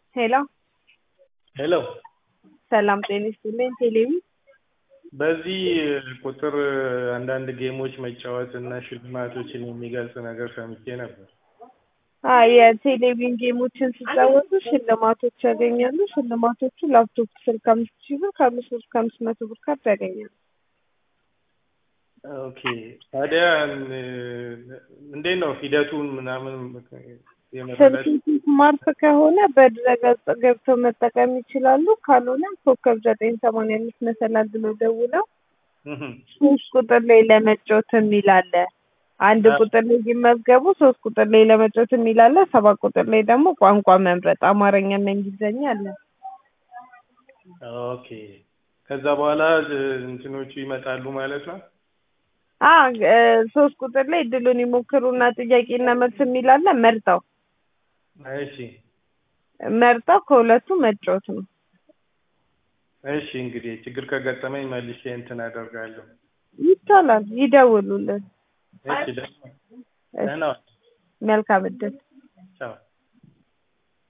ሄሎ ሄሎ ሰላም ጤና ይስጥልኝ። ቴሌቪ በዚህ ቁጥር አንዳንድ ጌሞች መጫወት እና ሽልማቶችን የሚገልጽ ነገር ሰምቼ ነበር። አይ የቴሌቪዥን ጌሞችን ሲጫወቱ ሽልማቶች ያገኛሉ። ሽልማቶቹ ላፕቶፕ ስልክ አምስት ሺህ ብር ከአምስት ብር እስከ አምስት መቶ ብር ካርድ ያገኛሉ። ኦኬ ታዲያ እንዴት ነው ሂደቱን ምናምን የመረዳት ስልክ ስማርት ከሆነ በድረገጽ ገብተው መጠቀም ይችላሉ። ካልሆነ ኮከብ ዘጠኝ ሰማንያ አምስት መሰላል ብለው ደውለው እህም፣ ሶስት ቁጥር ላይ ለመጫወት የሚል አለ። አንድ ቁጥር ላይ ይመዝገቡ፣ ሶስት ቁጥር ላይ ለመጫወት የሚል አለ። ሰባት ቁጥር ላይ ደግሞ ቋንቋ መምረጥ አማርኛና እንግሊዝኛ አለ። ኦኬ ከዛ በኋላ እንትኖቹ ይመጣሉ ማለት ነው። አ ሶስት ቁጥር ላይ እድሉን ይሞክሩና ጥያቄና መልስ የሚል አለ። መርጠው እሺ መርጠው ከሁለቱ መጫወት ነው። እሺ እንግዲህ ችግር ከገጠመኝ መልሼ እንትን አደርጋለሁ። ይቻላል። ይደውሉልን። እሺ ደህና ደህና ዋል። መልካም እድል